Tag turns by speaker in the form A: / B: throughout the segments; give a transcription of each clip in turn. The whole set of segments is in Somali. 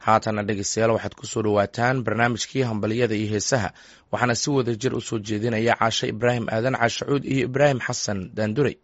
A: haatana dhegeystayaal waxaad kusoo dhawaataan barnaamijkii hambaliyada iyo heesaha waxaana si wada jir usoo jeedinaya caashe ibraahim aadan caashacuud iyo ibraahim xasan daanduray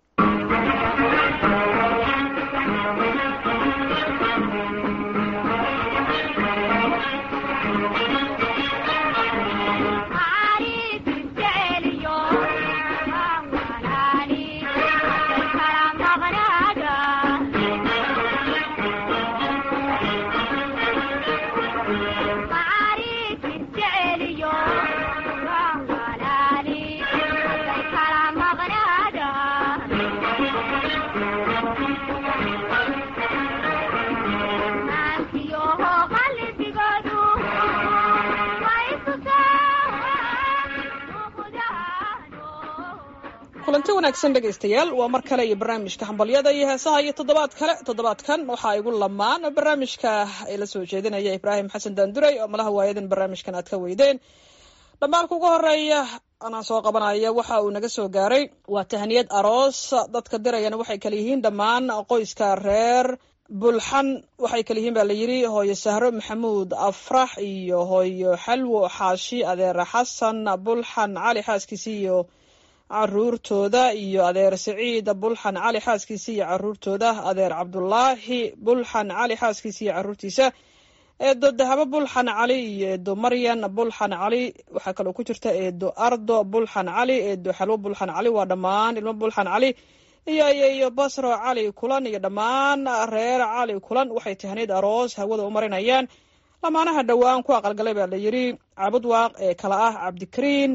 B: kulanti wanaagsan dhegaystayaal waa mar kale iyo barnaamijka hambalyada iyo heesaha iyo toddobaad kale toddobaadkan waxaa igu lamaan barnaamijka ay la soo jeedinaya ibraahim xasan daanduray oo malaha waayadan barnaamijkan aad ka weydeen dhambaalka ugu horeeya anaa soo qabanaya waxa uu naga soo gaaray waa tahniyad aroos dadka dirayana waxay kala yihiin dhammaan qoyska reer bulxan waxay kala yihiin baa la yidhi hooyo sahro maxamuud afrax iyo hooyo xalwo xaashi adeer xasan bulxan cali xaaskiisi iyo caruurtooda iyo adeer siciid bulxan cali xaaskiisa iyo caruurtooda adeer cabdulaahi bulxan cali xaaskiisa iyo caruurtiisa eedo dahabo bulxan cali iyo eedo maryan bulxan cali waxaa kaloo ku jirta eedo ardo bulxan cali eedo xalwo bulxan cali waa dhammaan ilmo bulxan cali iyo iyo basro cali kulan iyo dhammaan reer cali kulan waxay tahneyd aroos hawada u marinayaan lamaanaha dhowaan ku aqalgalay baa la yidhi cabudwaaq ee kala ah cabdikariin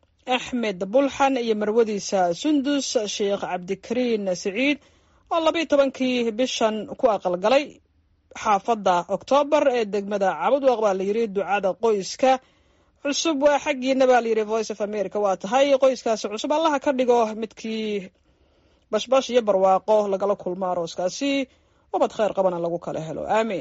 B: axmed bulxan iyo marwadiisa sundus sheekh cabdikariin siciid oo labayo tobankii bishan ku aqalgalay xaafadda oktoobar ee degmada cabudwaq baa layidhi ducada qoyska cusub waa xaggiina baa layidhi voice of america waa tahay qoyskaasi cusub allaha ka dhigo midkii bashbash iyo barwaaqo lagala kulmo arooskaasi wabad kheyr qabana lagu kala helo aamiin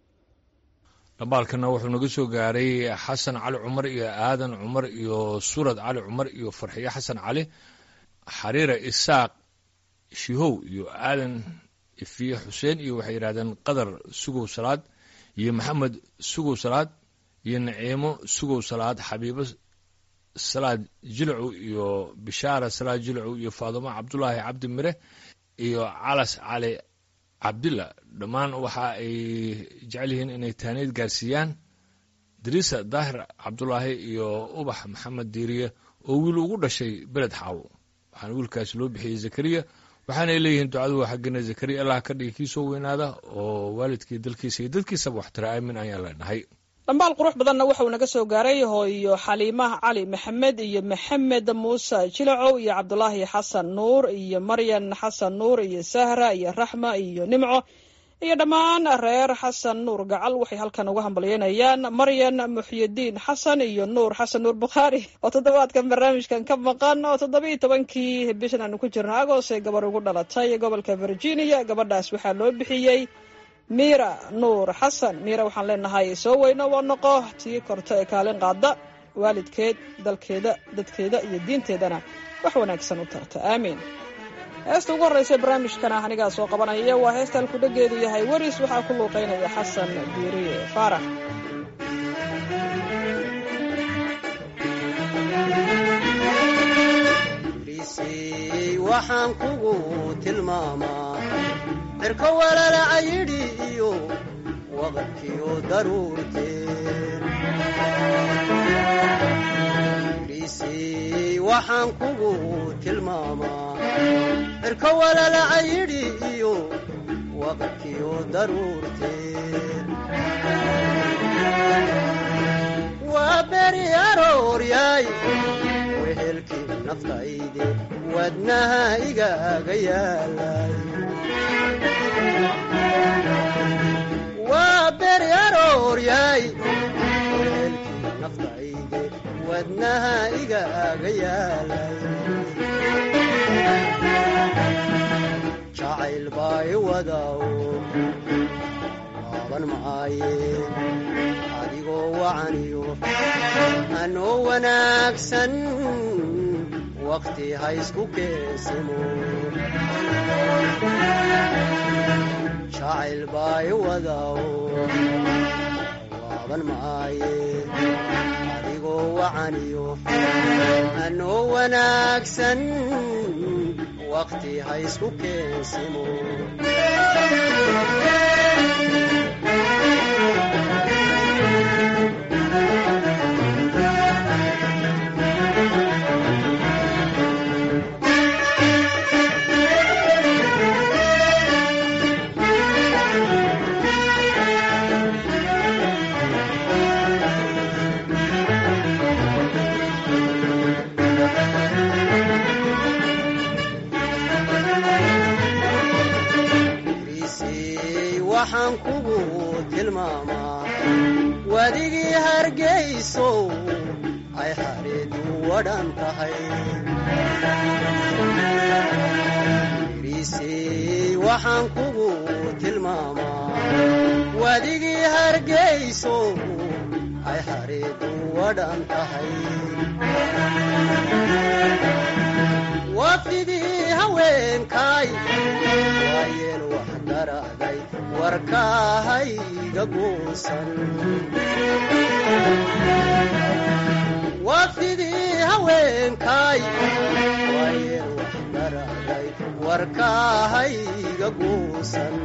C: dhambaalkana wuxuu naga soo gaaray xasan cali cumar iyo aadan cumar iyo surad cali cumar iyo farxiyo xasan cali xariira isaaq shihow iyo aadan ifiye xuseen iyo waxay yidhahdeen qadar sugow salaad iyo maxamed sugow salaad iyo naciimo sugow salaad xabiibo salaad jilcu iyo bishaara salaad jilcu iyo faadumo cabdulaahi cabdi mire iyo calas cali cabdilla dhammaan waxa ay jecel yihiin inay taaniid gaarsiiyaan dariisa daahir cabdulaahi iyo ubax maxamed diiriye oo wiil ugu dhashay beled xaawo waxaana wiilkaasi loo bixiyey zakariya waxaanay leeyihiin ducadu waa xaggina zakariya allah ka dhigi kii soo weynaada oo waalidkii dalkiisa iyo dadkiisaba waxtira aamin ayaan leenahay
B: dhambaal qurux badanna waxauu naga soo gaaray hooyo xaliimah cali maxamed iyo maxamed muuse jilacow iyo cabdulaahi xasan nuur iyo maryan xasan nuur iyo sahra iyo raxma iyo nimco iyo dhammaan reer xasan nuur gacal waxay halkan uga hambalyeynayaan maryan muxyidiin xasan iyo nuur xasan nuur bukhaari oo toddobaadkan barnaamijkan ka maqan oo toddobiiyo tobankii bishan aanu ku jirno agoos ee gabar ugu dhalatay gobolka virginia gabadhaas waxaa loo bixiyey miira nuur xasan miira waxaan leenahay soo weyno waa noqo tii korto ee kaalin qaada waalidkeed dalkeeda dadkeeda iyo diinteedana wax wanaagsan u tarta aamiin heesta ugu horreysa barnaamijkana anigaa soo qabanaya waa heesta alkudhageedu yahay weris waxaa ku luuqeynaya xasan diiriye faarax
D: waxaan kugu tilmaamaa cirka walalaca yidhi iyo waqadkiyo daruurteen dhiisii waxaan kugu tilmaamaa cirka walalaca yidhi iyo waqadkiyo daruurteen waa beri arooryaay wehelkii naftayde wadnaha igaaga yaalay waa beri arooryaay wehelkii naftayde wadnaha igaaga yaalay jacayl baa i wadaw waaban maaye adigoo wacaniyo anoo wanaagsan waqti ha isku keesimo jacayl baa i wadaw qaban maaye adigoo wacaniyo anoo wanaagsan waqti ha isku keensimo risey waxaan kugu tilmaamaa wadigii hargayso ay xareedu wadhan tahay risey waxaan kugu tilmaamaa wadigii hargayso ay xareedu wadhan tahay wafdidii haweenkaay waayeel wax garaaday warkaahayga guusan wafdidii haweenkaay waayeel wax garaaday warkaahayga guusan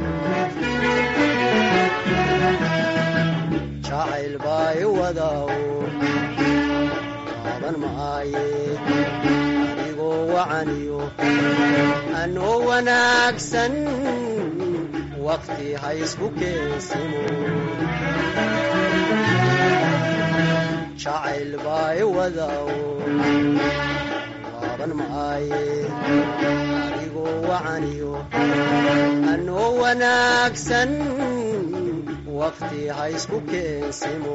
D: jacayl baay wadaw qaaban maaye adigoo wacaniyo anoo wanaagsan waqti ha isku keensimo jacayl baay wadaw qaaban maaye adigoo wacaniyo anoo wanaagsan waqti ha isku keensimo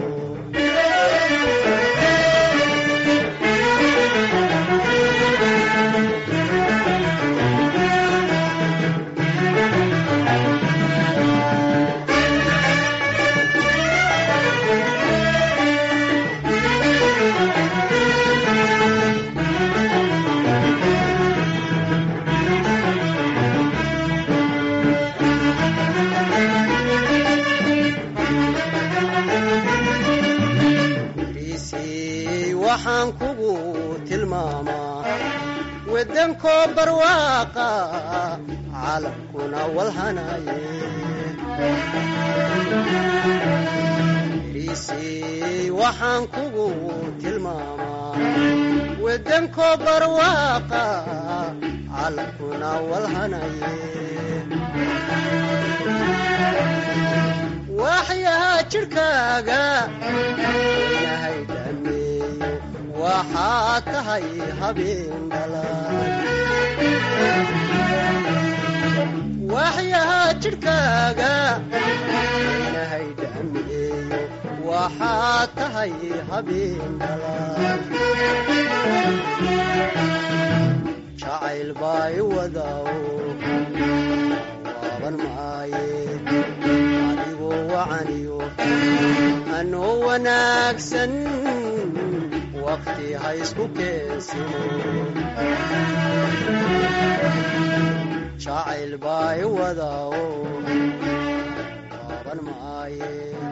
D: risey waxaan kugu tilmaamaa wadankoo barwaaqa caalamkuna walhanaye risey waxaan kugu tilmaamaa wadankoo barwaaqa caalamkuna walhanaye waxyahaa jidhkaaga inahay dhameeyo waxaa tahay habeen dhalaan waxyahaa jidhkaaga inahay dhameeyo waxaa tahay habeen dhalaan jacayl baay wadaw waaban maaye adigoo wacaniyo anoo wanaagsan waqti ha isku keensimo jacayl baay wadaw waaban maaye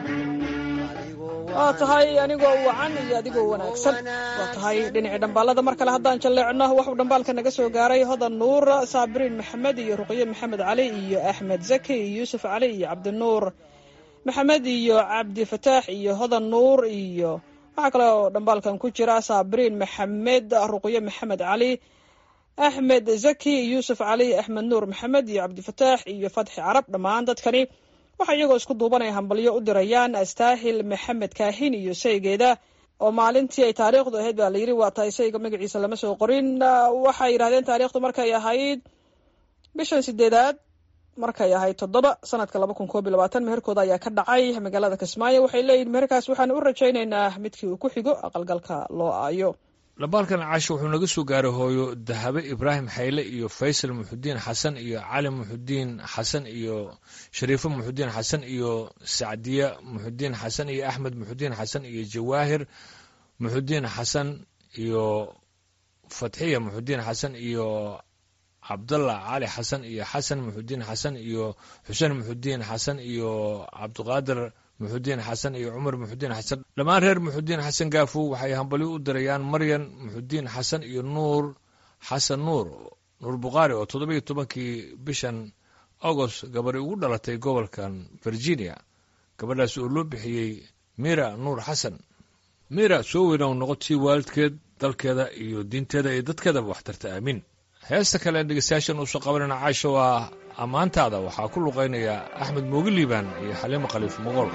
B: waa tahay anigoo wacan iyo adigoo wanaagsan waa tahay dhinacii dhambaalada mar kale haddaan jalleecno waxuu dhambaalka naga soo gaaray hodan nuur saabiriin maxamed iyo ruqye maxamed cali iyo axmed zaki iyo yuusuf cali iyo cabdinuur maxamed iyo cabdi fataax iyo hodan nuur iyo waxaa kale oo dhambaalkan ku jira saabiriin maxamed ruqye maxamed cali axmed zaki yuusuf cali axmed nuur maxamed iyo cabdifataax iyo fatxi carab dhammaan dadkani waxaa iyagoo isku duubanaya hambalyo u dirayaan astaahil maxamed kaahin iyo saygeeda oo maalintii ay taariikhdu ahayd baa layidhi waa tahay sayga magaciisa lama soo qorin waxay yidhahdeen taariikhdu markay ahayd bishan sideedaad markay ahayd toddoba sanadka laba kun koob iyo labaatan meherkooda ayaa ka dhacay magaalada kismaayo waxay leeyihin meherkaas waxaan u rajaynaynaa midkii uu ku xigo aqalgalka loo aayo
C: dhambaalkan caasho wuxuu naga soo gaaray hooyo dahabe ibraahim xayle iyo faysal muxudiin xasan iyo cali muxudiin xasan iyo shariifo muxudiin xasan iyo sacdiya muxudiin xasan iyo axmed muxudiin xasan iyo jawaahir muxudiin xasan iyo fatxiya muxudiin xasan iyo cabdallah cali xasan iyo xasan muxudiin xasan iyo xuseen muxudiin xasan iyo cabdiqaadir muxudiin xasan iyo cumar muxudiin xasan dhammaan reer muxudiin xasan gaafow waxay hambalyo u dirayaan maryan muxudiin xasan iyo nuur xasan nuur nuur bukhaari oo toddoba iyo tobankii bishan agost gabadhi ugu dhalatay gobolkan virginia gabadhaas oo loo bixiyey mira nuur xasan mira soo weyna u noqotii waalidkeed dalkeeda iyo diinteeda iyo dadkeedaba waxtarta aamiin heesta kale dhegeystayaashan uusoo qabanayna caasha waa ammaantaada waxaa ku luqaynaya axmed moogi liibaan iyo xaliimo khaliif moqol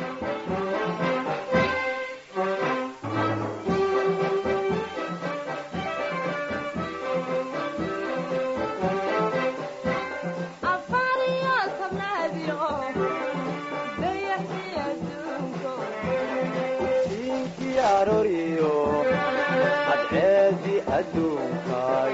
D: Siinki arooriyo cadceedi adduunkaay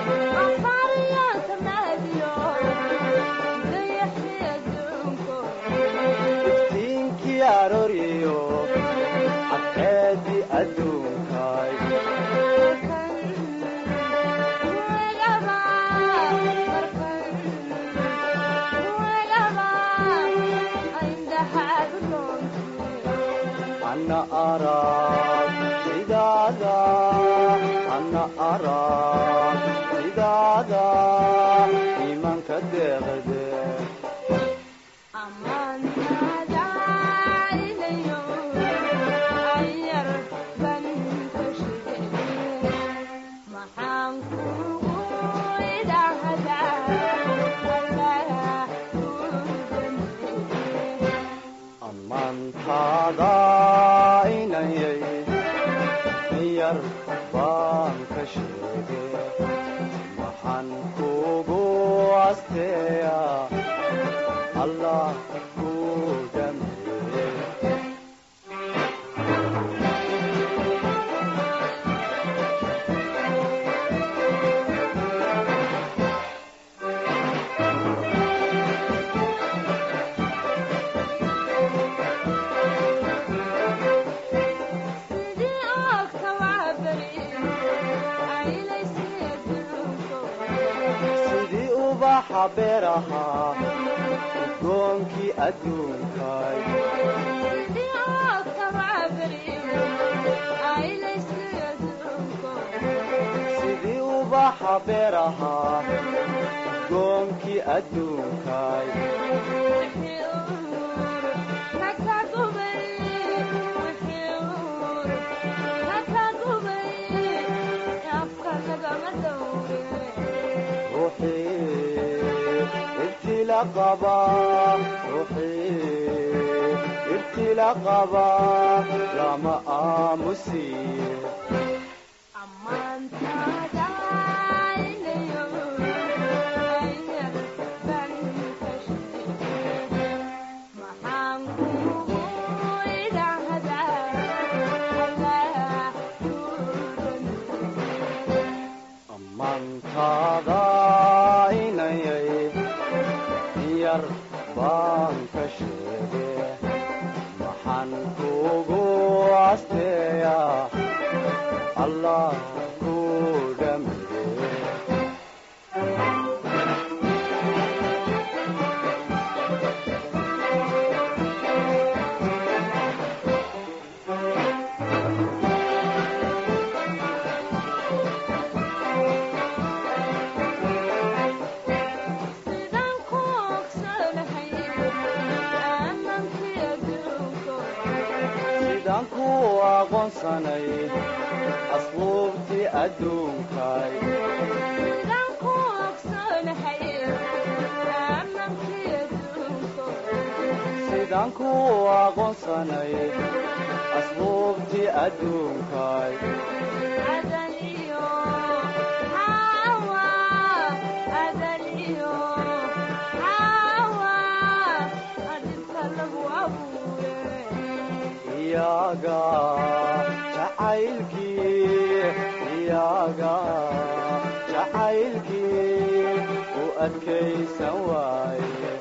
D: iftiinki arooriyo cadceedi adduunkaay ana arag sidaada ana arag sidaada iimaanka deeqde ammaantaada inayay yar baan ka sheege waxaan kugu asteeya allah ku dhameeye sidii ubaxa beeraha udgoonkii adduunkaay sidii ubaxa beeraha udgoonkii adduunkaay ruuxii ibtila qaba ruuxii ibtila qaba lama aamusiye ammaantaada inayay yar baan ka sheege maxaan kugu asteeya allah ku dhameeye sidaan ku aqoonsanay asluubtii adduunkaay sidaan ku aqoonsanay asluubtii adduunkaay iyaga jacaylkii iyaga jacaylkii u adkaysan waaye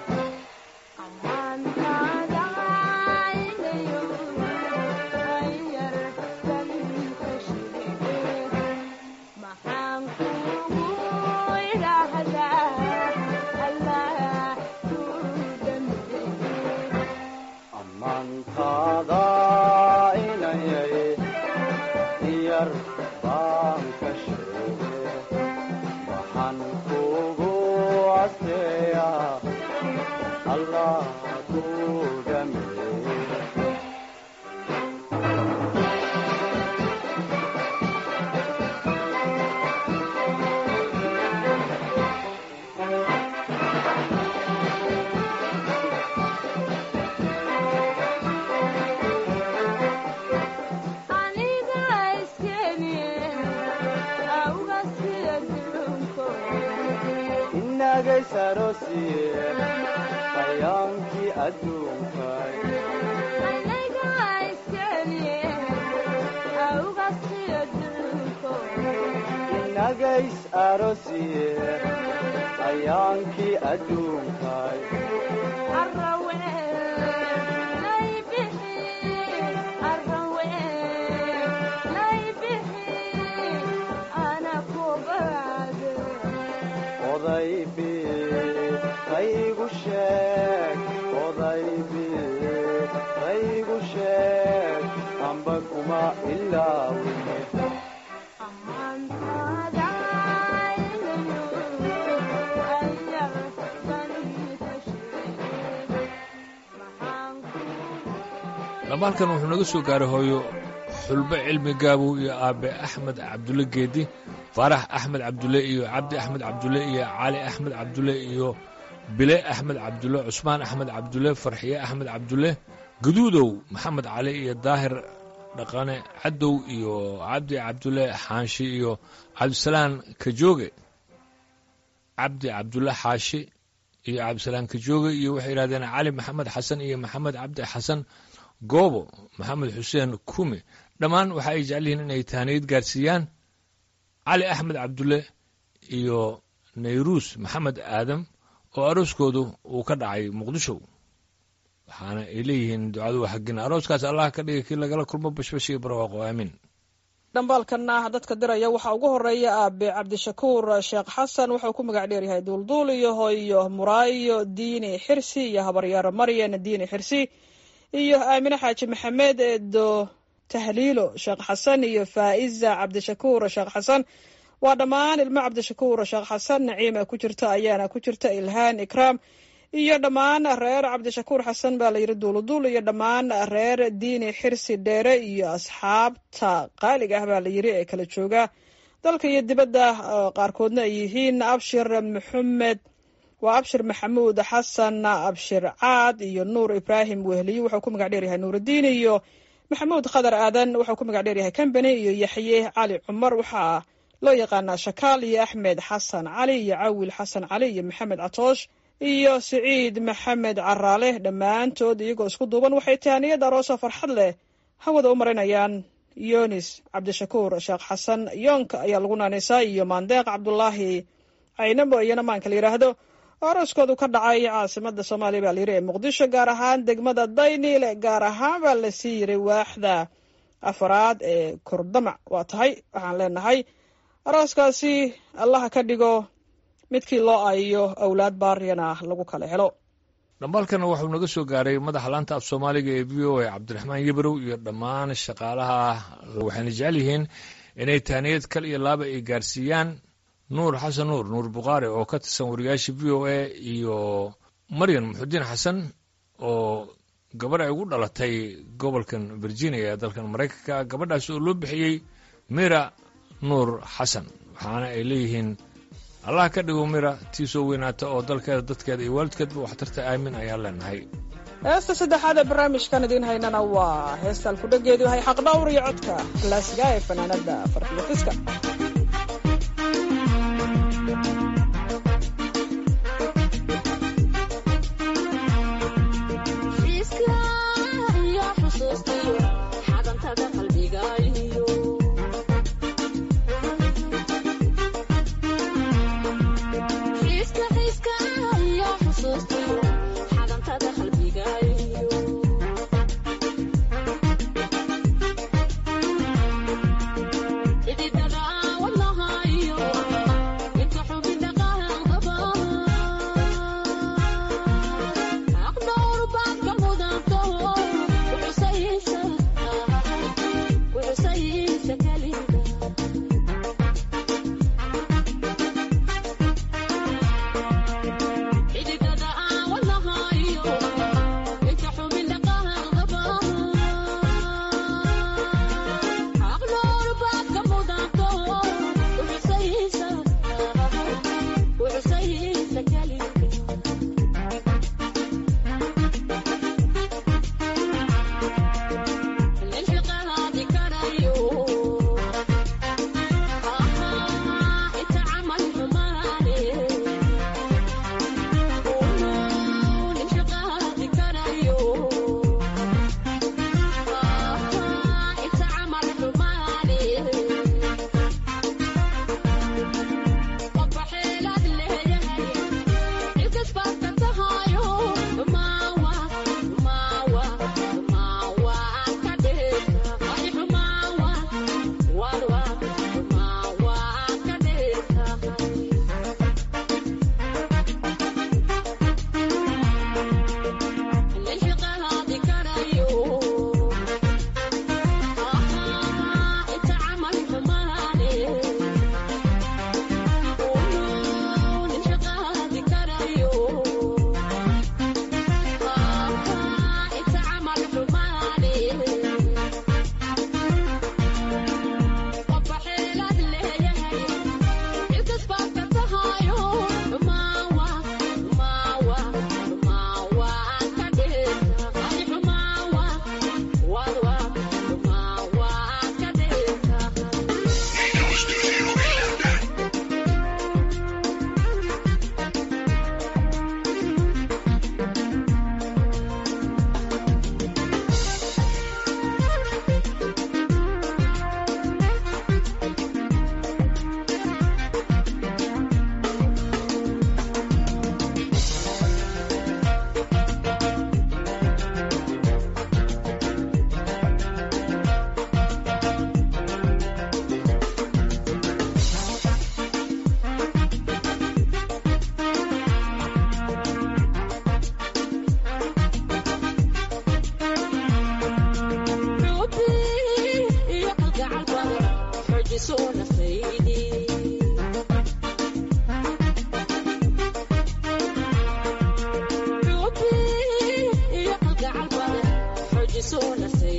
D: ammaantaa inagays aroosiye ayaankii adduunkay inagays aroosiye ayaankii adduunkay odaybi qaygu sheeg odaybi qaygu sheeg amba kuma ilaawine
C: dhamaalkan wuxuu naga soo gaaray hooyo xulbe cilmi gaabow iyo aabe axmed cabdulle geedi faarax axmed cabdulle iyo cabdi axmed cabdulle iyo cali axmed cabdulle iyo bile axmed cabdulle cusmaan axmed cabdulle farxiye axmed cabdulle guduudow maxamed cali iyo daahir dhaqane cadow iyo cabdi cabdulle xaanshi iyo cabdisalaan kajooge cabdi cabdulle xaashi iyo cabdisalaan kajooge iyo waxay yidhahdeen cali maxamed xasan iyo maxamed cabdi xasan goobo maxamed xuseen kume dhammaan waxa ay jecel yihiin inay tahniyad gaarsiiyaan cali axmed cabdulle iyo nayruus maxamed aadam oo arooskoodu uu ka dhacay muqdisho waxaana ay leeyihiin ducadu waa xaggina arooskaas allah ka dhigay kii lagala kulmo bashbash iyo barwaaqo aamiin
B: dhambaalkana dadka diraya waxaa ugu horeeya aabe cabdishakuur sheekh xasan wuxuu ku magac dheeryahay duulduul iyo hoyo muraayo diini xirsi iyo habaryaaro maryan diini xirsi iyo aamine xaaji maxamed eedo tahliilo sheekh xasan iyo faa'iza cabdishakuur sheekh xasan waa dhammaan ilmo cabdishakuur sheekh xasan naciima ku jirta ayaana ku jirta ilhaan ikraam iyo dhammaan reer cabdishakuur xasan baa la yidhi duuluduul iyo dhammaan reer diini xirsi dheere iyo asxaabta qaaliga ah baa la yidhi ee kala jooga dalka iyo dibadda qaarkoodna ay yihiin abshir maxamed waa abshir maxamuud xasan abshir caad iyo nuur ibraahim wehliye wuxuu ku magac dheeryahay nuurudiin iyo maxamuud khadar aadan wuxuu ku magac dheeryahay kambani iyo yaxye cali cumar waxaa loo yaqaanaa shakaal iyo axmed xasan cali iyo cawil xasan cali iyo maxamed catoosh iyo siciid maxamed caraale dhammaantood iyagoo isku duuban waxay tahaniyad aroosoo farxad leh hawada u marinayaan yonis cabdishakuur sheekh xasan yoonka ayaa lagu naanaysaa iyo maandeeq cabdulaahi caynabo iyona maanka la yidhaahdo arooskoodu ka dhacay caasimada soomaaliya baa layidhi ee muqdisho gaar ahaan degmada dayniile gaar ahaan baa lasii yiray waaxda afaraad ee kordamac waa tahay waxaan leenahay arooskaasi allaha ka dhigo midkii loo ayiyo awlaad baariyana lagu kala helo
C: dhambaalkana wuxuu naga soo gaaray madaxa laanta af soomaaliga ee v o a cabdiraxmaan yebrow iyo dhammaan shaqaalaha waxayna jecel yihiin inay tahniyad kal iyo laaba ay gaarsiiyaan nuur xasan nuur nuur bukhaari oo ka tirsan wariyaasha v o a iyo maryan muxudiin xasan oo gabarh ay ugu dhalatay gobolkan virginia ee dalkan maraykanka gabadhaas oo loo bixiyey mira nuur xasan waxaana ay leeyihiin allah ka dhigo mira tii soo weynaata oo dalkeeda dadkeeda iyo waalidkeedba waxtarta aamin ayaan leenahay
B: heesta saddexaad ee barnaamijkan idiin haynana waa heestaan kudhageedu yahay xaqdhawr iyo codka klaasiga ee fanaanada farxiyo fiska
E: Ididada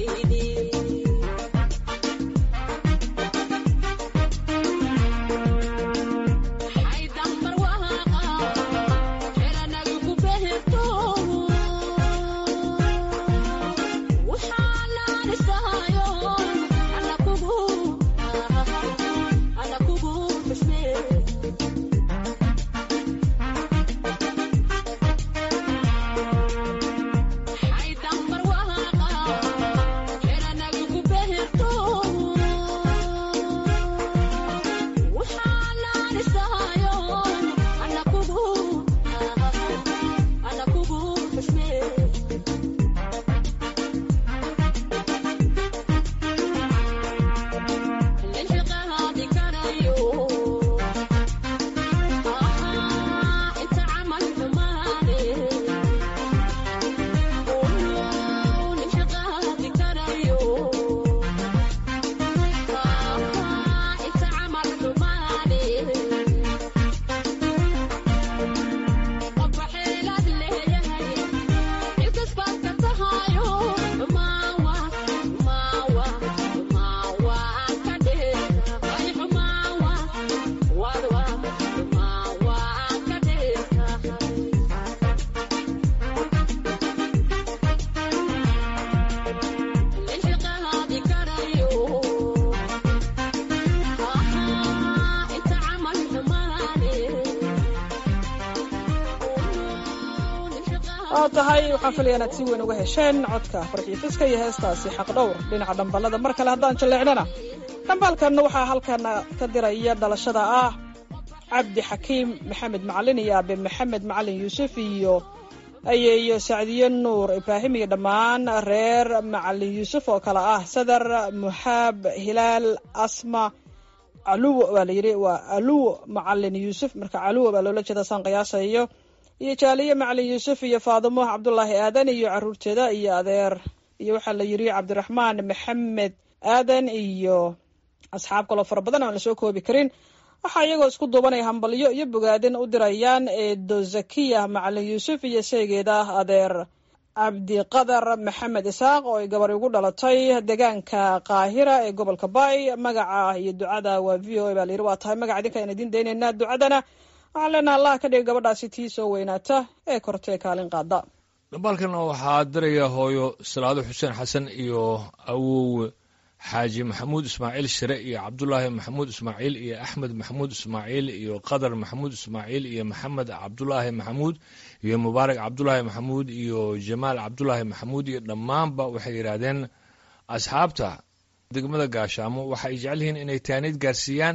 B: oo tahay waxaan filaya inaad si weyn uga hesheen codka farxiyo fiska iyo heestaasi xaqdhowr dhinaca dhamballada mar kale haddaan jalleecnana dhambaalkanna waxaa halkan ka diraya dhalashada ah cabdi xakiim maxamed macalin iyo aabe maxamed macalin yuusuf iyo ayeeyo sacdiye nuur ibraahim iyo dhammaan reer macalin yuusuf oo kale ah sadar muxaab hilaal asma caluwo baa la yidhi waa aluwo macalin yuusuf marka caluwo baa loola jeeda saan qiyaasayo iyo jaaliye macalin yuusuf iyo faadimo cabdulaahi aadan iyo caruurteeda iyo adeer iyo waxaa la yidhi cabdiraxmaan maxamed aadan iyo asxaab kaloo fara badan aan lasoo koobi karin waxaa iyagoo isku duubanaya hambalyo iyo bogaadin u dirayaan eedo zakiya macalin yuusuf iyo seegeeda adeer cabdiqadar maxamed isaaq oo ay gabar ugu dhalatay deegaanka qaahira ee gobolka bay magaca iyo ducada waa v o a baa layidhi waa tahay magaca idinka aan idiin daynaynaa ducadana waxaan leenaha allah ka dhiga gabadhaasi tii soo weynaata ee kortee kaalin qaada
C: dhambaalkan waxaa diraya hooyo salaado xuseen xasan iyo awow xaaji maxamuud ismaaciil shire iyo cabdulaahi maxamuud ismaaciil iyo axmed maxamuud ismaaciil iyo qadar maxamuud ismaaciil iyo maxamed cabdulaahi maxamuud iyo mubaarak cabdulaahi maxamuud iyo jamaal cabdulaahi maxamuud iyo dhammaanba waxay yidhaahdeen asxaabta degmada gaashaamo waxa ay jecel yihiin inay taaniid gaarsiiyaan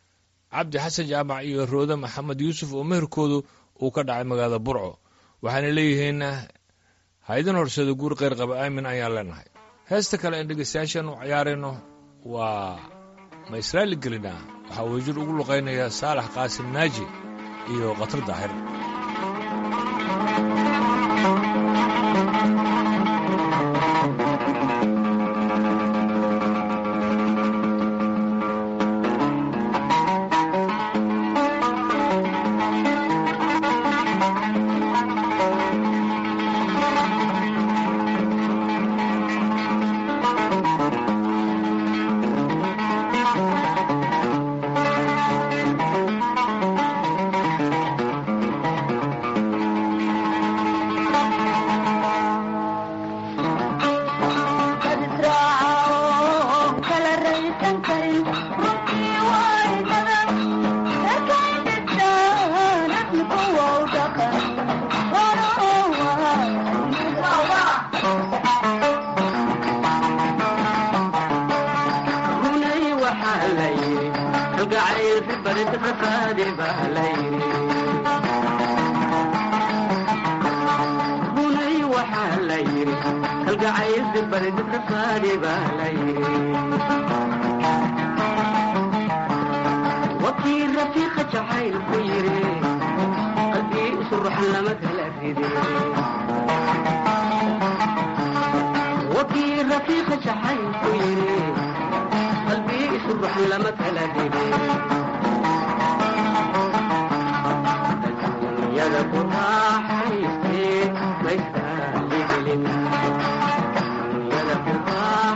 C: cabdi xasan jaamac iyo roode maxamed yuusuf oo meherkoodu uu ka dhacay magaalada burco waxaana leeyihiin haydin horsada guur kheyr qaba aamin ayaan leenahay heesta kale aan dhegeystayaashan u ciyaarayno waa ma israaili gelina waxaa wejir ugu luqaynaya saalax qaasim naaji iyo khatar daahir
E: Yada ku raaxaystee maysaa ligelin yada ku raaxaystee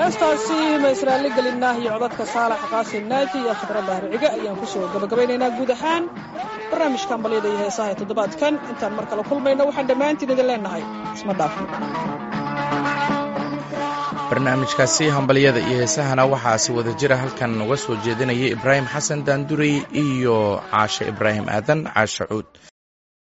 B: heestaasi ma israaali gelinah iyo codadka saalax qaasim naaji iyo khadra bahriciga ayaan kusoo gabagabaynaynaa guud ahaan barnaamijka hambalyada iyo heesaha ee toddobaadkan intaan mar kale kulmayno waxaan dhammaantiin idin leenahay isma dhaafin
A: barnaamijkaasi hambalyada iyo heesahana waxaa si wada jira halkan uga soo jeedinaya ibraahim xasan daandurey iyo caashe ibraahim aadan caashe cuud